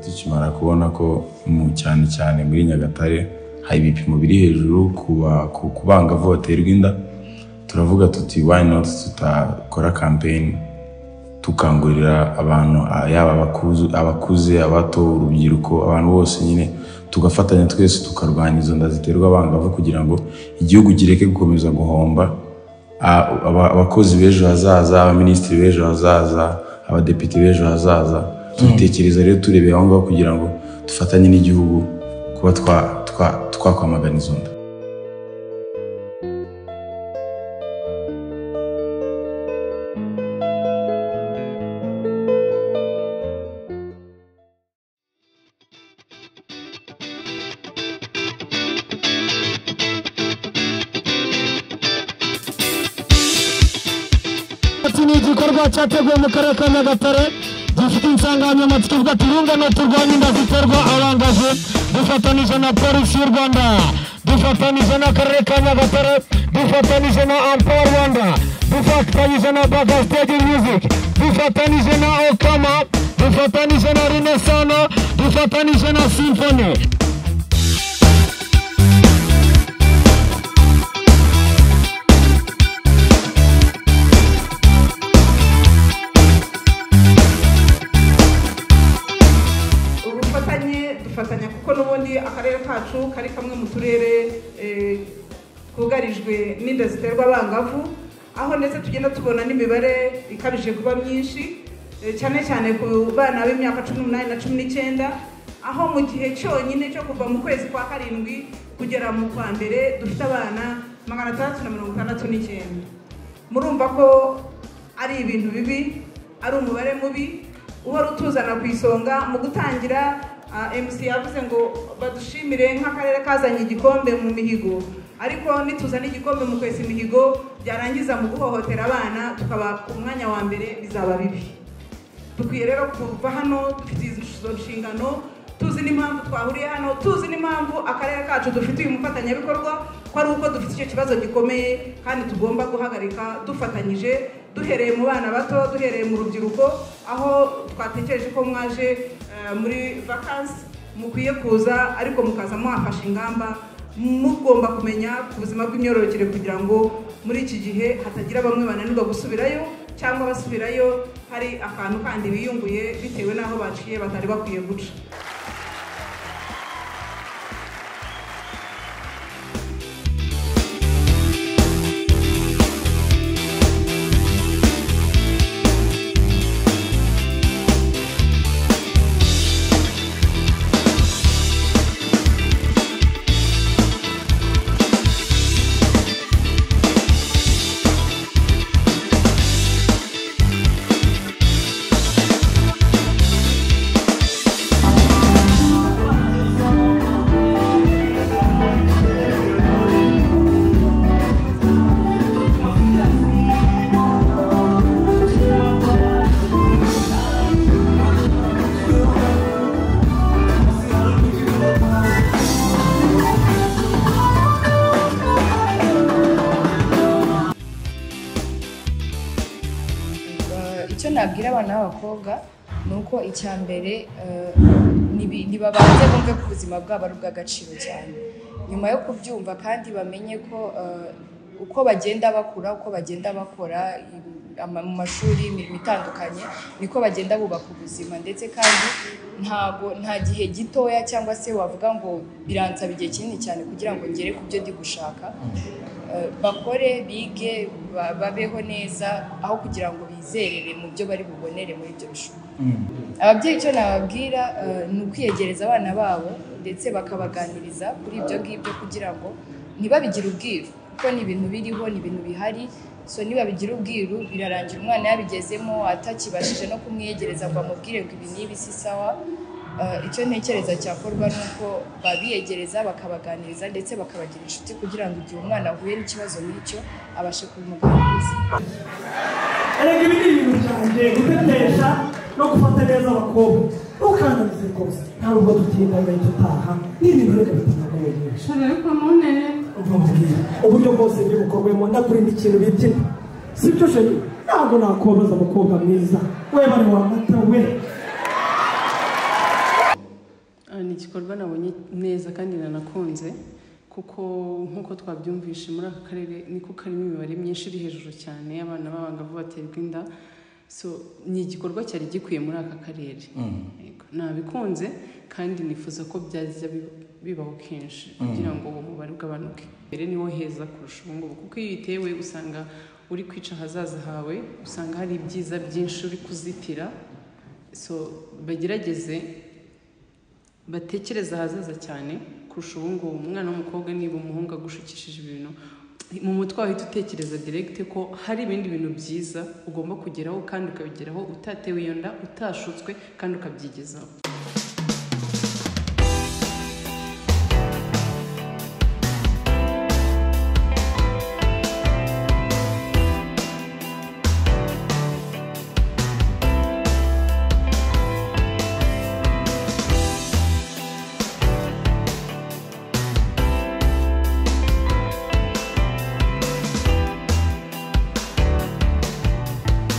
Ukimara kubona ko mu cyane cyane muri Nyagatare hari ibipimo biri hejuru ku ba- ku- ku bangavu baterwa inda, turavuga tuti why not tutakora campaign dukangurira abantu ah, yaba abakuze, abakuze abato, urubyiruko, abantu bose nyine tugafatanya twese tukarwanya izo nda ziterwa abangavu kugira ngo igihugu kireke gukomeza guhomba Ah, aba- abakozi b'ejo hazaza abaminisitiri b'ejo hazaza abadepite b'ejo hazaza tubitekereza rero turebeye aho ngaho kugira ngo dufatanye n'igihugu kuba twa- twa- twakwamagana izo nda Iki ni igikorwa cyateguwe mu karere ka Nyagatare gifite insanganyamatsiko ivuga ati urungano turwanye inda ziterwa abangavu dufatanije na polisi y'u Rwanda dufatanije n'akarere ka Nyagatare dufatanije na Ampower Rwanda dufatanije na Bagastage Music dufatanije na Okama dufatanije na Rinesano dufatanije na Symphony ubufatanye dufatanya kuko n'ubundi akarere kacu kari kamwe mu turere eh, twugarijwe n'inda ziterwa abangavu aho ndetse tugenda tubona n'imibare ikabije kuba myinshi eh, cyane cyane ku bana b'imyaka cumi n'umunani na cumi n'icyenda aho mu gihe cyonyine cyo kuva mu kwezi kwa karindwi kugera mu kwa mbere dufite abana magana atandatu na mirongo itandatu n'icyenda murumva ko ari ibintu bibi ari umubare mubi uhora utuzana ku isonga mu gutangira ah, mc yavuze ngo badushimire nk'akarere kazanye igikombe mu mihigo ariko nituzana igikombe mu kwesa imihigo byarangiza mu guhohotera abana tukaba ku mwanya wa mbere bizaba bibi dukwiye rero kuva hano dufite izo nshingano tuzi n'impamvu twahuriye hano tuzi n'impamvu akarere kacu dufite uyu mufatanyabikorwa ko ari uko dufite icyo kibazo gikomeye kandi tugomba guhagarika dufatanyije duhereye mu bana bato duhereye mu rubyiruko aho twatekereje ko mwaje eh, muri vakansi mukwiye kuza ariko mukaza mwafashe ingamba mugomba kumenya ku buzima bw'imyororokere kugira ngo muri iki gihe hatagira bamwe bananirwa gusubirayo cyangwa basubirayo hari akantu kandi biyunguye bitewe n'aho baciye batari bakwiye guca Eh, icyo nabwira abana b'abakobwa ni uko icya mbere eh, nibi- nibabanze bumve ko ubuzima bwabo ari ubw'agaciro cyane nyuma yo kubyumva kandi bamenye ko eh, uko bagenda bakura uko bagenda bakora im- ama- mu mashuri imirimo itandukanye niko bagenda bubaka ubuzima ndetse kandi ntago nta gihe gitoya cyangwa se wavuga ngo biransaba igihe kinini cyane kugira ngo ngere ku byo ndi gushaka Eh, bakore bige ba- babeho neza aho kugira ngo bizerere mu byo bari bubonere muri ibyo bishuri ababyeyi icyo nababwira eh, ni ukwiyegereza abana babo ndetse bakabaganiriza kuri ibyo ngibyo kugira ngo ntibabigire ubwiru kuko ni ibintu biriho ni ibintu bihari so nibabigira ubwiru birarangira umwana yabigezemo atakibashije no kumwiyegereza ngo amubwire ngo ibi n'ibi si sawa Eh, icyo ntekereza cyakorwa ni uko babiyegereza bakabaganiriza ndetse bakabagira inshuti kugira ngo igihe umwana ahuye n'ikibazo nk'icyo abashe kubimuganiriza erega ibi ni ibintu byanjye gutetesha no gufata neza abakobwa ntukandamize rwose ntabwo ubwo dutinda agahita utaha ni ibintu reka bitandukanye ariko muntere uburyo bwose buri bukorwemo ndakurinda ikintu bita inda si byo sheri ntabwo nakobaza umukobwa mwiza we bari wamata we ni igikorwa nabonye neza kandi nanakunze kuko nk'uko twabyumvishe muri aka karere niko karimo imibare myinshi iri hejuru cyane y'abana b'abangavu baterwa inda so ni igikorwa cyari gikwiye muri aka karere Yego, nabikunze kandi nifuza ko byajya bi- bibaho kenshi kugira ngo uwo mubare ugabanuke mbere niwo heza kurusha ubu ngubu kuko iyo uyitewe usanga uri kwica ahazaza hawe usanga hari ibyiza byinshi uri kuzitira so bagerageze batekereza ahazaza cyane kurusha ubu ngubu umwana w'umukobwa niba umuhungu agushukishije ibintu mu mutwe wahita utekereza direct ko hari ibindi bintu byiza ugomba kugeraho kandi ukabigeraho utatewe iyo nda utashutswe kandi ukabyigezaho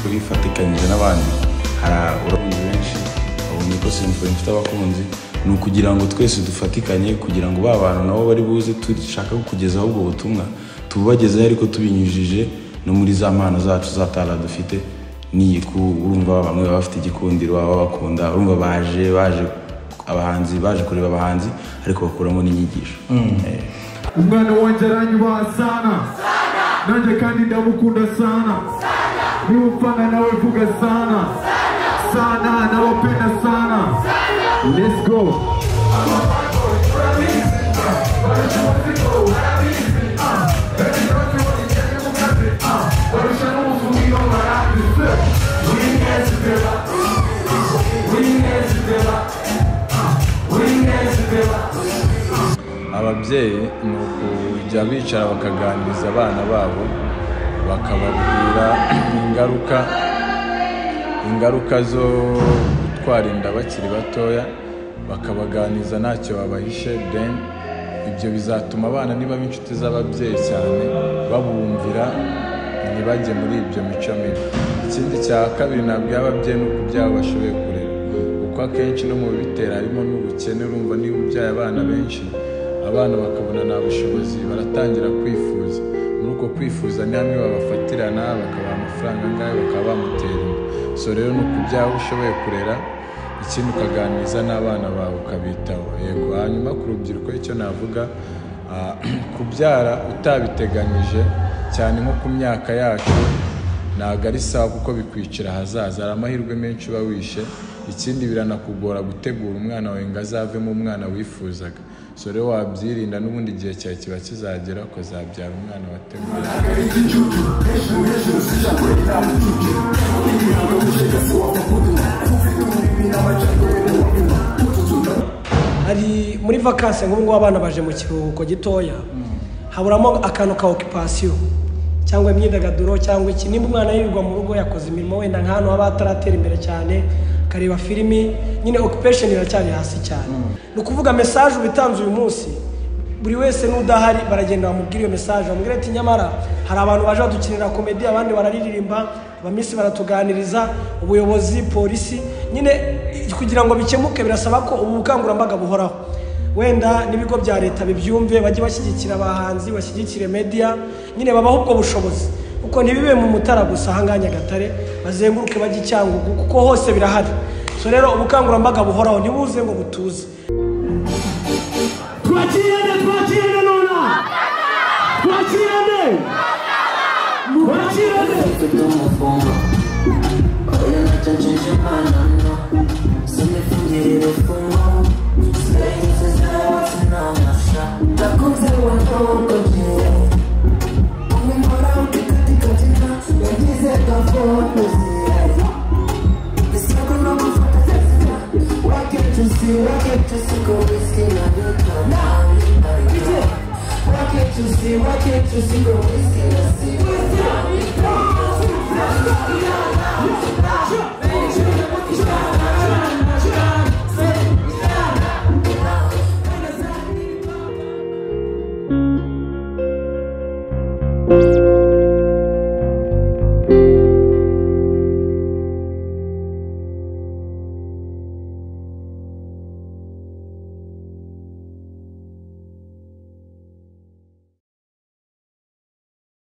twifatikanyije n'abandi hari abakunzi benshi babonye ko simfoni ifite abakunzi ni ukugira ngo twese dufatikanye kugira ngo ba bantu nabo bari buze dushaka kugezaho ubwo butumwa tububagezeho ariko tubinyujije no muri za mpano zacu zatara dufite n'iyi ku urumva bamwe baba bafite igikundiro baba babakunda urumva baje baje abahanzi baje kureba abahanzi ariko bakuramo n'inyigisho Eh. umwana wanjye aranyubaha sana nanjye kandi ndamukunda sana niba upfana nawe vuga sana sana nawapenda sana let's go ababyeyi ni ukujya bicara bakaganiriza abana babo bakababwira ingaruka ingaruka zo gutwara inda bakiri batoya bakabaganiriza ntacyo babahishe then ibyo bizatuma abana niba b'inshuti z'ababyeyi cyane babumvira ntibajye muri ibyo mico mibi ikindi cya kabiri nabwiye ababyeyi ni uko ibyabo bashoboye kurera kuko akenshi no mu bitera harimo n'ubukene urumva niba ubyaye abana benshi abana bakabona nta bushobozi baratangira kwifuza muri uko kwifuza ni hamwe babafatirana bakabaha amafaranga angahe bakaba bamutera inda so rero ni ukubyaho ushoboye kurera ikindi ukaganiriza n'abana bawe ukabitaho yego hanyuma ku rubyiruko icyo navuga ah, kubyara utabiteganyije cyane nko ku myaka yacu ntabwo ari sawa kuko bikwicira ahazaza hari amahirwe menshi uba wishe ikindi biranakugora gutegura umwana wawe ngo azavemo umwana wifuzaga so rero wabyirinda n'ubundi igihe cyawe kiba kizagera ukazabyara umwana wateguye hari muri vakansi nk'ubu ngubu abana baje mu kiruhuko gitoya haburamo akantu ka okipasiyo cyangwa imyidagaduro cyangwa iki nimba umwana yirirwa mu rugo yakoze imirimo wenda nk'ahantu haba hataratera imbere cyane akareba filimi nyine okipesheni iracyari hasi cyane ni ukuvuga mesaje uba utanze uyu munsi buri wese n'udahari baragenda bamubwira iyo mesaje bamubwira ati nyamara hari abantu baje badukinira komedi abandi bararirimba abamisi baratuganiriza ubuyobozi polisi nyine kugira ngo bikemuke birasaba ko ubu bukangurambaga buhoraho wenda n'ibigo bya leta bibyumve bajye bashyigikira abahanzi bashyigikire media nyine babaha ubwo bushobozi kuko ntibibe mu mutara gusa ahangaha nyagatare bazenguruke bajye i cyangugu kuko hose birahari so rero ubukangurambaga buhoraho ntibuze ngo butuze twakirende twakirende nona twakirende twakirende Why can't you see, why can't you see, go whiskey,